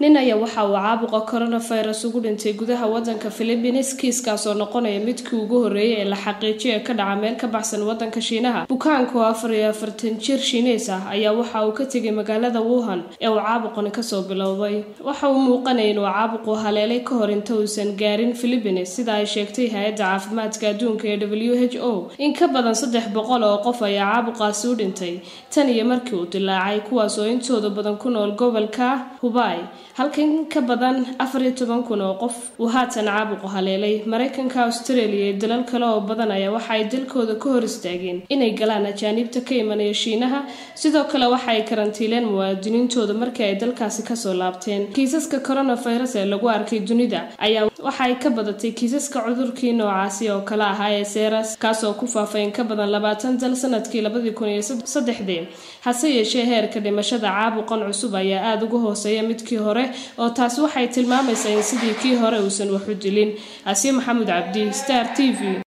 nin ayaa waxa uu caabuqa coronavirus ugu dhintay gudaha wadanka philippines kiiskaas oo noqonaya midkii ugu horreeyay ee la xaqiijiyo ee ka dhaca meel ka baxsan wadanka shiinaha bukaanka oo afar iyo afartan jir shiineys ah ayaa waxa uu ka tegay magaalada wuhan ee uu caabuqani kasoo bilowday waxa uu muuqanaya inuu caabuqu haleelay ka hor inta uusan gaarin philippines sida ay sheegtay hay-adda caafimaadka adduunka ee w h o in ka badan saddex boqol oo qof ayaa caabuqaasi u dhintay tan iyo markii uu dilaacay kuwaas oo intooda badan ku nool gobolka hubay halka in ka badan afar iyo toban kun oo qof uu haatan caabuqu haleelay maraykanka australia iyo dalal kale oo badan ayaa waxa ay dalkooda ka hor istaageen inay galaan ajaaniibta ka imanaya shiinaha sidoo kale waxa ay karantiileen muwaadiniintooda markii ay dalkaasi kasoo laabteen kiisaska coronavirus ee lagu arkay dunida ayaa waxa ay ka badatay kiisaska cudurkii noocaasi oo kale ahaa ee seras kaasoo ku faafay in ka badan labaatan dal sanadkii labadii kun iyo saddexdii hase yeeshee heerka dhimashada caabuqan cusub ayaa aada uga hooseeya midkii hore oo taasi waxay tilmaamaysaa in sidii kii hore uusan wax u dilin asiye maxamuud cabdi star t v